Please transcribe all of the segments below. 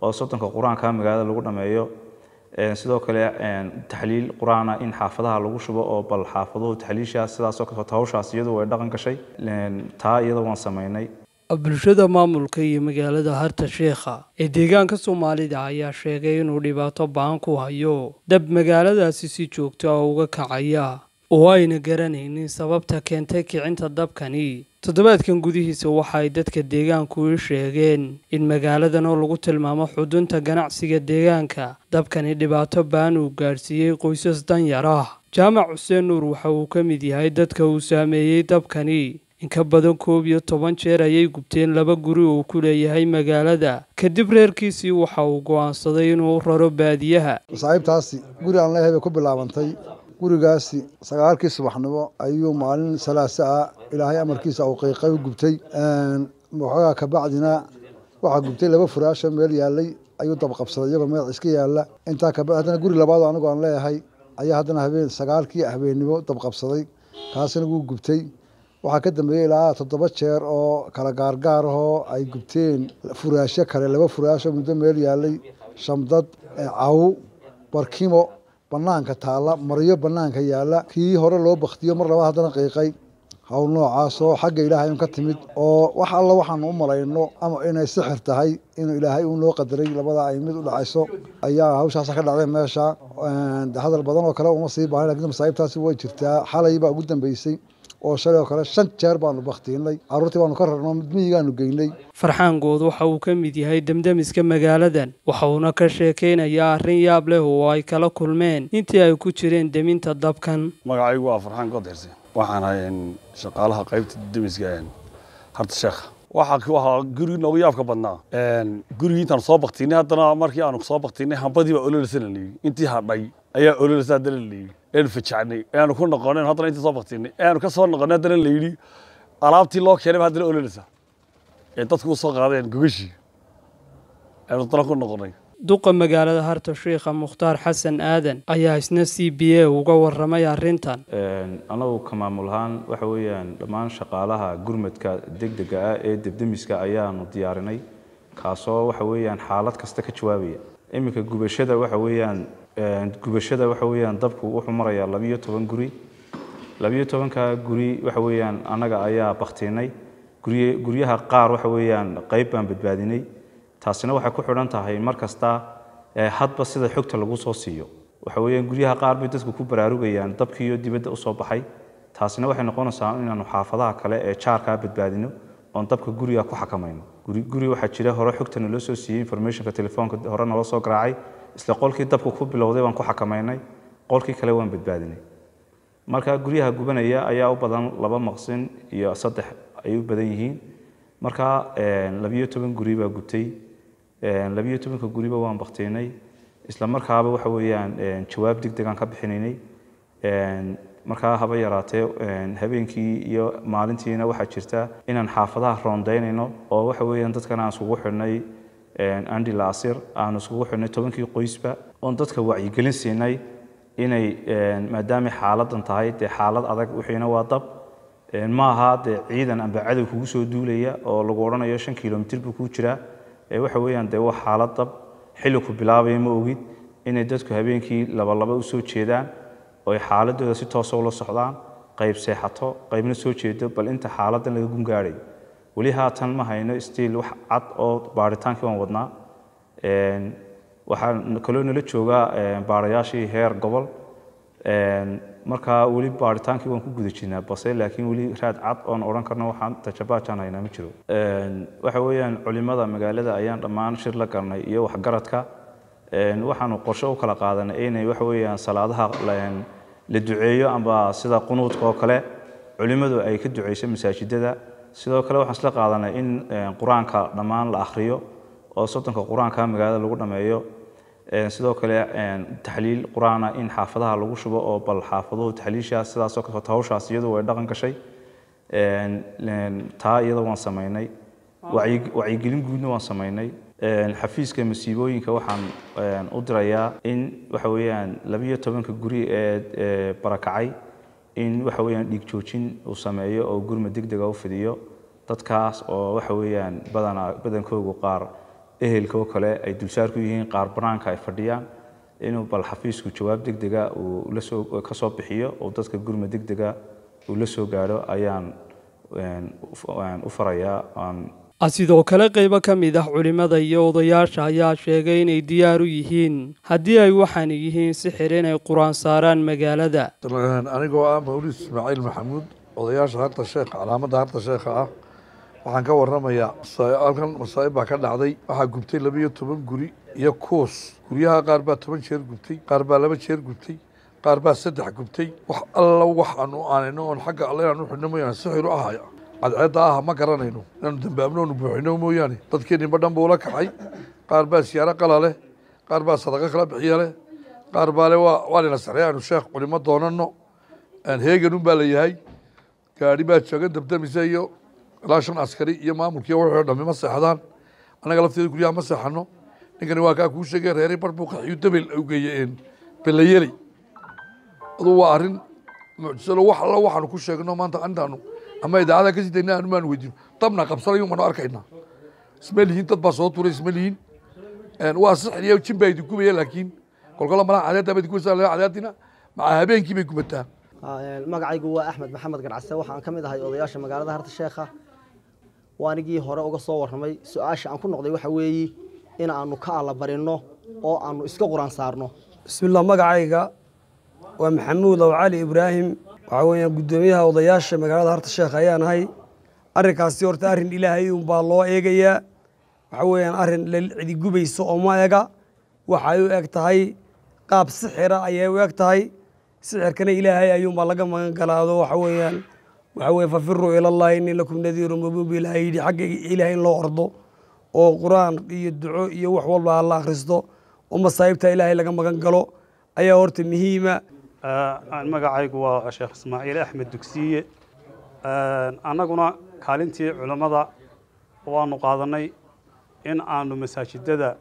oo soddonka qur-aanka magaalada lagu dhameeyo sidoo kale taxliil qur-aana in xaafadaha lagu shubo oo bal xaafaduhu taxliishaas sidaasoo kaleeto hawshaas iyadu way dhaqan gashay taa iyada waan samaynay bulshada maamulka iyo magaalada harta sheekha ee deegaanka soomaalida ayaa sheegay inuu dhibaato baan ku hayo dab magaaladaasi si joogto ah uga kacaya oo ayna garanaynin sababta keentay kicinta dabkani toddobaadkan gudihiisa waxa ay dadka deegaanku i sheegeen in magaaladan oo lagu tilmaamo xudunta ganacsiga deegaanka dabkani dhibaato baan uu gaadhsiiyey qoysas danyar ah jaamac xuseen nuur waxa uu ka mid yahay dadka uu saameeyey dabkani in ka badan koob iyo toban jeer ayay gubteen laba guri uu ku leeyahay magaalada kadib reerkiisii waxa uu go'aansaday inuu raro baadiyaha masaaxiibtaasi guri aan leeyahay bay ku bilaabantay gurigaasi sagaalkii subaxnimo ayuu maalin salaasa ah ilaahay amarkiisa uu qiiqay u gubtay waxoogaa kabacdina waxaa gubtay laba furaasho meel yaalay ayuu dabqabsaday iyagoo meel iska yaala intaa kabacdi haddana guri labaad anigu aan leeyahay ayaa haddana habeen sagaalkii habeennimo dabqabsaday kaasina wuu gubtay waxaa ka dambeeyey ilaa toddoba jeer oo kala gaargaar ahoo ay gubteen furaasho kale laba furaasho muddo meel yaalay shamdad caw barkimo banaanka taalla maryo banaanka yaalla kii hore loo baktiyo mar labaad haddana qiiqay hawl noocaas oo xagga ilaahay un ka timid oo wax alla waxaanu u malayno ama inay sixir tahay inuu ilaahay uu noo qadaray labada ay mid u dhacayso ayaa hawshaasa ka dhacday meesha hadal badan oo kale uma sii baahan lakin masaaibtaasi way jirtaa xalay baa ugu dambeysay oo shalay oo kale shan jeer baanu baktiinay carruurtii baanu ka rarno mid miyigaanu geynay farxaan good waxa uu ka mid yahay demdemiska magaaladan waxa uuna ka sheekaynayaa arrin yaab leh oo ay kala kulmeen intii ay ku jireen deminta dabkan magacaygu waa farxaan good xirse waxaan ahay shaqaalaha qaybta demiska harta sheekha waxaa waxaa gurigii noogu yaabka badnaa gurigii intaan soo baktiinay haddana markii aanu soo baktiinay hambadii baa ololeysa la liibi intii hadhay ayaa ololeysa haddana la liibi eanu fajacnay eanu ku noqonen haddana intii soo baktiinay eanu ka soo noqonay haddana la yidhi alaabtii loo keenay ba haddana ololeysa ee dadku u soo qaadeen gogashii eanu haddana ku noqonay duqa magaalada harta sheikha mukhtaar xasan aadan ayaa isna c b a uga waramay arrintan anagu ka maamul ahaan waxa weeyaan dhammaan shaqaalaha gurmadka degdega ah ee debdemiska ayaanu diyaarinay kaasoo waxa weeyaan xaalad kasta ka jawaabaya iminka gubashada waxa weeyaan gubashada waxa weeyaan dabku wuxuu marayaa labiyo toban guri labiyo tobanka guri waxa weeyaan annaga ayaa baktiinay gurye guryaha qaar waxa weeyaan qayb baan badbaadinay taasina waxay ku xidhan tahay mar kasta hadba sida xogta lagu soo siiyo waxa weeyaan guryaha qaar bay dadku ku baraarugayaan dabkiiyo dibadda u soo baxay taasina waxay noqonaysaa inaanu xaafadaha kale ee jaarkaa badbaadino oon dabka guriga ku xakamayno guri guri waxaa jira hore xogta naloo soo siiyey informationka telefoonka hore naloo soo garaacay isla qolkii dabku ku bilowday baan ku xakamaynay qolkii kale waan badbaadinay marka guryaha gubanaya ayaa u badan laba maqsin iyo saddex ay u badan yihiin marka labiyo toban guri baa gubtay labiyo tobanka guriba waan baktiinay isla markaaba waxa weeyaan jawaab degdegaan ka bixinaynay markaa haba yaraatee habeenkii iyo maalintiina waxaa jirta inaan xaafadaha roondaynayno oo waxa weeyaan dadkan aan isugu xidhnay andi laasir aan isugu xidhnay tobankii qoysba oon dadka wacyigelin siinay inay maadaamay xaaladan tahay dee xaalad adag wixiina waa dab maaha dee ciidan amba cadow kugu soo duulaya oo lagu odhanayo shan kilomitir buu kuu jiraa waxa weeyaan dee waa xaalad dab xilli ku bilaabaya ma ogid inay dadku habeenkii labalaba u soo jeedaan oo ay xaaladooda si toosa ula socdaan qayb seexato qaybna soo jeedo bal inta xaaladan laga gungaadhay weli haatan ma hayno stiil wax cad oo baaritaankii waan wadnaa waxaa kaloo nala joogaa baarayaashii heer gobol markaa weli baaritaankii waan ku guda jirnaa base laakiin weli raad cad oon odhan karno waxaan tajabaajaan haynaa ma jiro waxa weeyaan culimada magaalada ayaan dhammaan shir la galnay iyo waxgaradka waxaanu qorshe u kala qaadanay inay waxa weeyaan salaadaha la duceeyo amba sida qunuudka oo kale culimadu ay ka duceyso masaajidada sidoo kale waxaan isla qaadanay in qur-aanka dhammaan la akhriyo oo soddonka qur-aanka magaalada lagu dhameeyo sidoo kale taxliil qur-aana in xaafadaha lagu shubo oo bal xaafaduhu taxliishaas sidaasoo kaleeto hawshaas iyadu way dhaqan gashay taa iyada waan samaynay wacyigelin guudna waan samaynay xafiiska masiibooyinka waxaan u dirayaa in waxa weeyaan labiyo tobanka guri ee barakacay in waxa weeyaan dhiig joojin uu sameeyo oo gurma degdega u fidiyo dadkaas oo waxa weeyaan badana badankoogu qaar ehelka oo kale ay dulsaar ku yihiin qaar banaanka ay fadhiyaan inuu bal xafiisku jawaab degdega uu lasoo ka soo bixiyo oo dadka gurma degdega uu la soo gaadho ayaan u farayaa sidoo kale qaybo ka mid ah culimmada iyo odayaasha ayaa sheegay inay diyaar u yihiin haddii ay waxaan yihiin sixir inay qur-aan saaraan magaalada anigoo ah mawlid ismaaciil maxamuud odayaasha harta sheekha calaamadda harta sheekha ah waxaan ka warramayaa halkan masaa'ib baa ka dhacday waxaa gubtay labiyo toban guri iyo kuus guryaha qaar baa toban jeer gubtay qaar baa laba jeer gubtay qaar baa saddex gubtay wax alla waxaanu aanayno oon xagga alle inaanu xidhno mooyaane sixir u ahaya cadceedda ah ma garanayno inaanu dambaabno onu buuxino mooyaane dadkeenniba dhan buu la kacay qaar baa siyaaro qala leh qaar baa sadaqo kala bixiya leh qaar baa le waa waa lina saxray aanu sheekh culimo doonano heegan un baa la yahay gaadhi baa jooga dabdamisa iyo ilaa shan askari iyo maamulkiiyo wuxuu dhammi ma seexdaan annaga lafteeda guryaha ma seexano ninkani waa kaa kuu sheegay reeray bar buu qaxiyo dabel u geeye belayeley aduu waa arrin mucjisalo wax alla waxaanu ku sheegno maanta intaanu ama idaacada ka sii dayna aanu maanu weydiino dabna qabsanayo maanu arkaynaa isma lihiin dad baa soo turay isma lihiin waa sixir iyo jin baa idin gubaya laakiin kolkola malaha cadeedda baa idin gubaysaa cadeedina maca habeenkii bay gubataa magacaygu waa axmed maxamed garcase waxaan ka mid ahay odayaasha magaalada harta sheekha waanigii hore uga soo warramay su-aasha aan ku noqday waxa weeye in aanu ka alla barinno oo aanu iska quraan saarno bismillah magacayga waa maxamuud ow cali ibraahim waxaa weeyaan guddoomiyaha odayaasha magaalada harta sheekh ayaan ahay arrinkaasi horta arrin ilaahay unbaa loo eegayaa waxa weeyaan arrin cidi gubayso oo ma ega waxay u eg tahay qaab sixira ayay u eg tahay sixirkana ilaahay ayuunbaa laga magan galaado waxa weeyaan waxa weye fafiruu ilallahi inni lakum nadiiru mubiin bu ilahay yidhi xagga ilaahay in loo ordo oo qur-aan iyo duco iyo wax walba la akhristo oo masaa'ibta ilaahay laga magan galo ayaa horta muhiima magacaygu waa sheekh ismaaciil axmed dugsiye annaguna kaalintii culammada waanu qaadanay in aanu masaajidada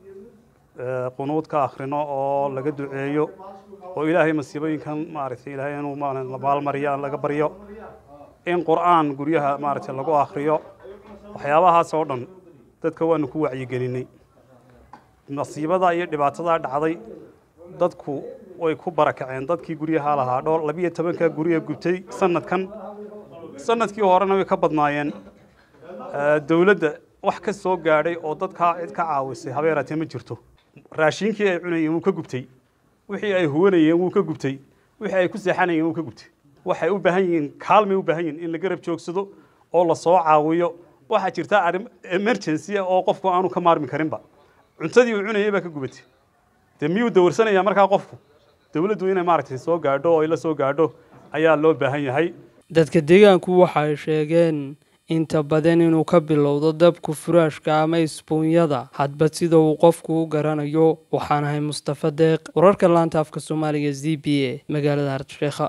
qunuud ka akhrino oo laga duceeyo oo ilaahay masiibooyinkan maaragtay ilaahay inuu maalmariyo laga baryo in qur'aan guryaha maaragtay lagu akhriyo waxyaabahaas oo dhan dadka waanu ku wacyigelinay masiibada iyo dhibaatada dhacday dadku way ku barakaceen dadkii guryaha lahaa dhowr labiyo tobanka gurya gubtay sanadkan sanadkii horena way ka badnaayeen dowladda wax ka soo gaadhay oo dadkaa cid ka caawisay habeeraatee ma jirto raashiinkii ay cunayeen wuu ka gubtay wixii ay huwanayeen wuu ka gubtay wixii ay ku seexanayeen wuu ka gubtay waxay u baahan yihiin kaalmay u baahan yihiin in la garab joogsado oo la soo caawiyo waxaa jirta arrin emergency oo qofku aanu ka maarmi karinba cuntadii uu cunayay baa ka gubatay dee miyuu dawarsanayaa markaa qofku dowladdu inay maaragtay soo gaadho oo ay la soo gaadho ayaa loo baahan yahay dadka deegaanku waxa ay sheegeen inta badan inuu ka bilowdo dabku furaashka ama isbuunyada hadba sida uu qofku u garanayo waxaan ahay mustafa deeq wararka laanta afka soomaaliga z b a magaalada hartsheekha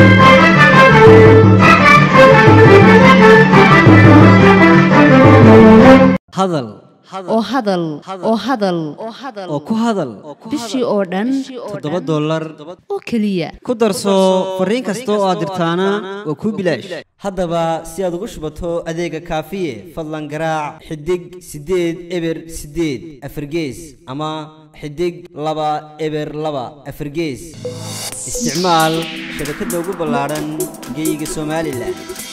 hadal oo hadal oo hadal oo ku hadal bishii oo dhan toddoba dollar oo keliya ku darso fariin kasta oo aad dirtaana waa kuu bilaash haddaba si aad ugu shubato adeega kaafiye fadlan garaac xidig siddeed eber siddeed afargees ama xidig laba eber laba afargees isticmaal shabakadda ugu ballaadhan geeyiga somalilan